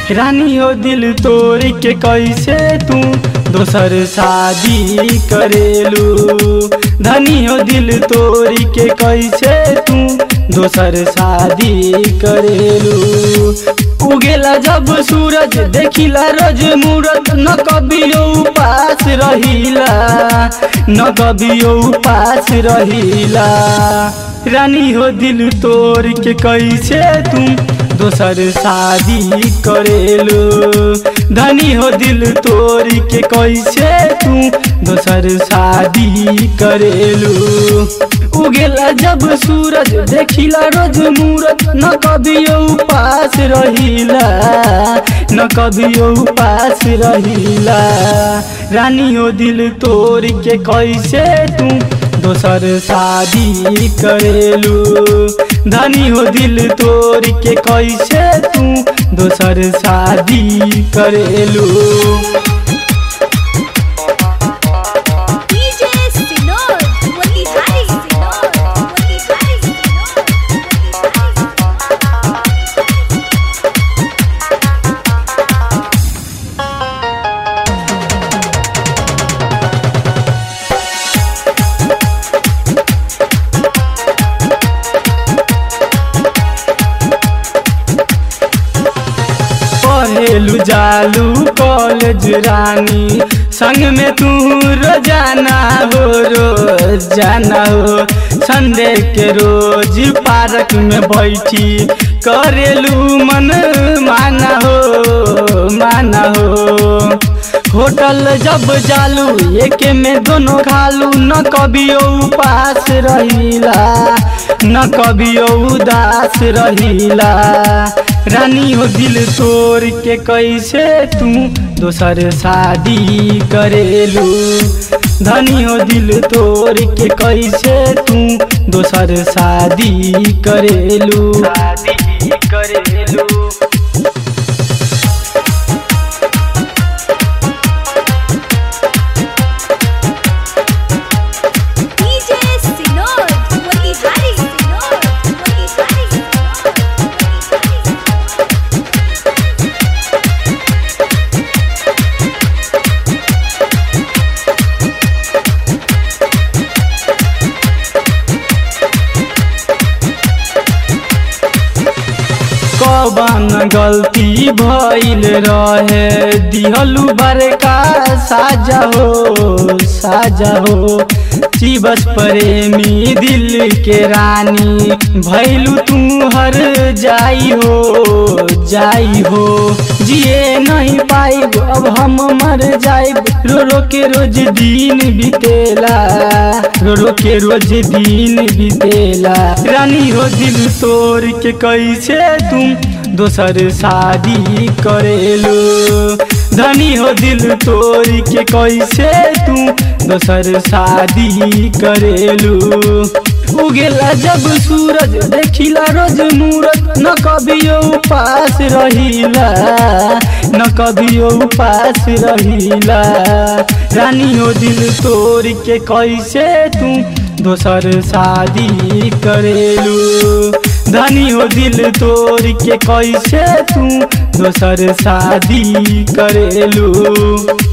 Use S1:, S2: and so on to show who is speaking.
S1: रानी हो दिल तोड़ के कैसे तू दोसर शादी करेलू धनी हो दिल तोड़ के कैसे तू दोसर शादी करेलू उगेला जब सूरज देखिला रोज मूरत न कभियो उपास रहिला न कभियो उपास रहिला रानी हो दिल तोड़ के कैसे तुम दोसर शादी करेलू धनी हो दिल तोड़ के कैसे तू दोसर शादी करेलू उगेला जब सूरज देखिला रोज मूरत न कभियो उपास रहिला न कभियो उपास रहिला रानी हो दिल तोड़ के कैसे तू दोसर शादी करेलू धनी हो दिल तोड़ के कैसे तू दोसर शादी करेलू
S2: DJ Sinor, Motihari Sinor, Motihari Sinor, Motihari
S1: पढ़ेलू जालू कॉलेज रानी संग में तू रोजाना हो रोजाना हो संडे के रोज पार्क में बैठी करेलू मन माना हो माना हो होटल जब जालू एक में दोनों खालू न कभियो उपास रहिला न कभियो उदास रहिला रानी हो दिल तोड़ के कैसे तू दोसर शादी करेलू धनी हो दिल तोड़ के कैसे तू दोसर शादी करेलू शादी करेलू
S2: DJ Sinor, Motihari Sinor, Motihari Sinor, Motihari Sinor.
S1: कवन गलती भइल रहे दिहलू बड़का साजा हो साजा हो शिवस प्रेमी दिल के रानी भैलू तू हर जाई हो जाई हो जिए नहीं पाई अब हम मर जाइब रो रो के रोज दिन बीतेला रो रो के रोज दिन बीतेला रानी हो दिल तोड़ के कैसे तुम दोसर शादी करेलू धनी हो दिल तोड़ के कैसे तू दोसर शादी करेलू उगेला जब सूरज देखिला रोज मूरत न कभियो उपास रहिला न कभियो उपास रहिला रानी हो दिल तोड़ के कैसे तू दोसर शादी करेलू धनी हो दिल तोड़ के कैसे तू दोसर शादी करेलू